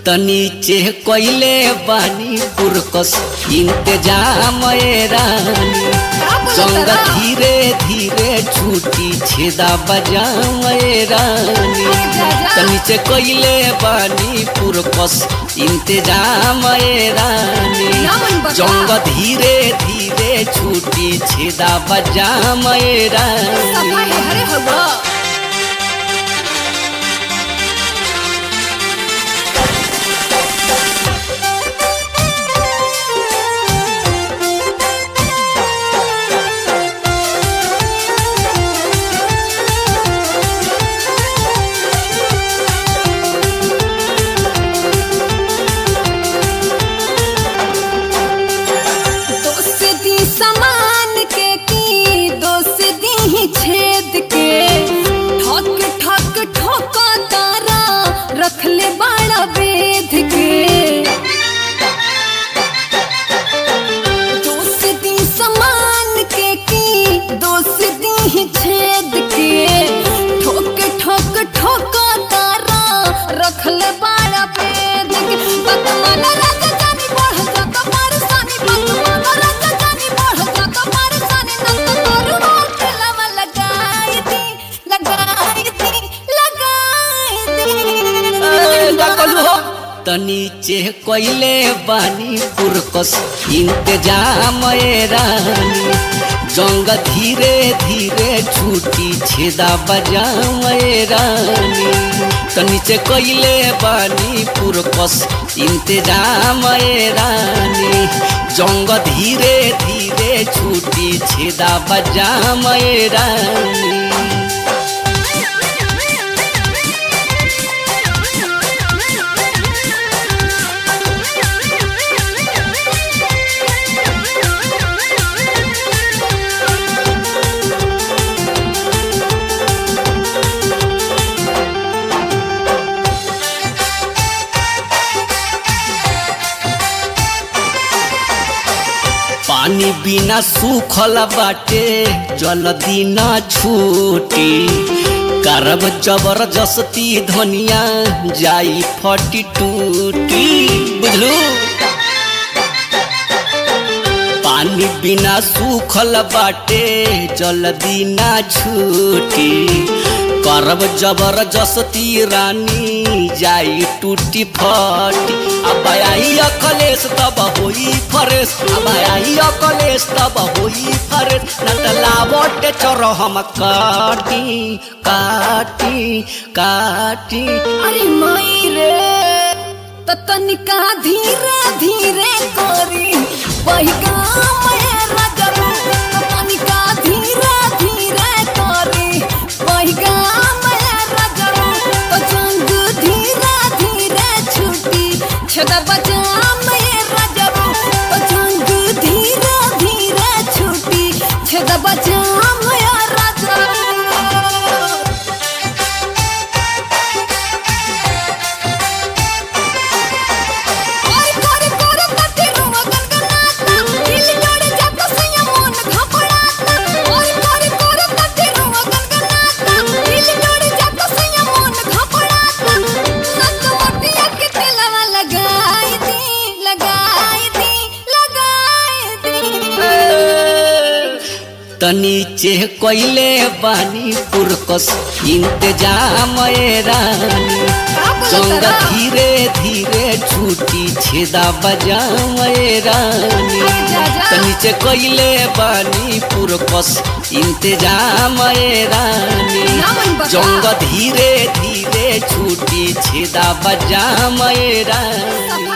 तनीचे कोइले बानी पुरकस इंतजाम ए रानी जंग धीरे धीरे छूटी छेदा बजाम ए रानी तनीचे कोइले बानी पुरकस इंतजाम ए रानी जंग धीरे धीरे छूटी छेदा बजाम ए रानी दोस्ती समान के की दोस्ती छेद के ठक ठक ठोका तारा रख ले बाड़ा वेद के दोस्ती समान के की दोस्ती छेद के ठोक ठोक ठोका तारा रख ले बाड़ा वेद के बदमान राजा जानी बढ़ जाता मारसानी बदमान राजा जानी बढ़ जाता मारसानी नंद तोरू मोर लवा लगाई दी लगाई दी लगाई दी तनीचे कोइले बानी पुरकस इंतजाम ए रानी जंग धीरे धीरे छूटी छेदा बजाम ए रानी तनीचे कोइले बानी पुरकस इंतजाम ए रानी जंग धीरे धीरे छूटी छेदा बजाम ए रानी पानी बिना सूखल बाटे जल्दी न छूटी करब जबरदस्ती धनिया जाई फटी टूटी बुझलू पानी बिना सूखल बाटे जल्दी न छूटी करब जबरदस्ती रानी जाई टूटी फटी अब आई अकलेश तब होई फरेश अब आई अकलेश तब होई फरेश न त लावट चोर हम काटी काटी काटी अरे माई रे त तनिका धीरे धीरे करी वही काम है रजबू त तनिका धीरे धीरे करी वही काम है रजबू त जंग धीरे धीरे छुटी छदा बजाम है रजबू त जंग धीरे धीरे छुटी छदा बजाम है रजबू ओय कोरे कोरे तटे रुवा गनगनाता दिल जोड़े जाता सैया मन घपड़ाता ओय कोरे कोरे तटे रुवा गनगनाता दिल जोड़े जाता सैया मन घपड़ाता नक मोटिया के तेलवा लगाई दी लगाई दी लगाई दी तनीचे कोइले बानी पुरकस इंतजाम ए रानी जंग धीरे धीरे छूटी छेदा बजाम ए रानी तनीचे कोइले बानी पुरकस इंतजाम ए रानी जंग धीरे धीरे छूटी छेदा बजाम ए रानी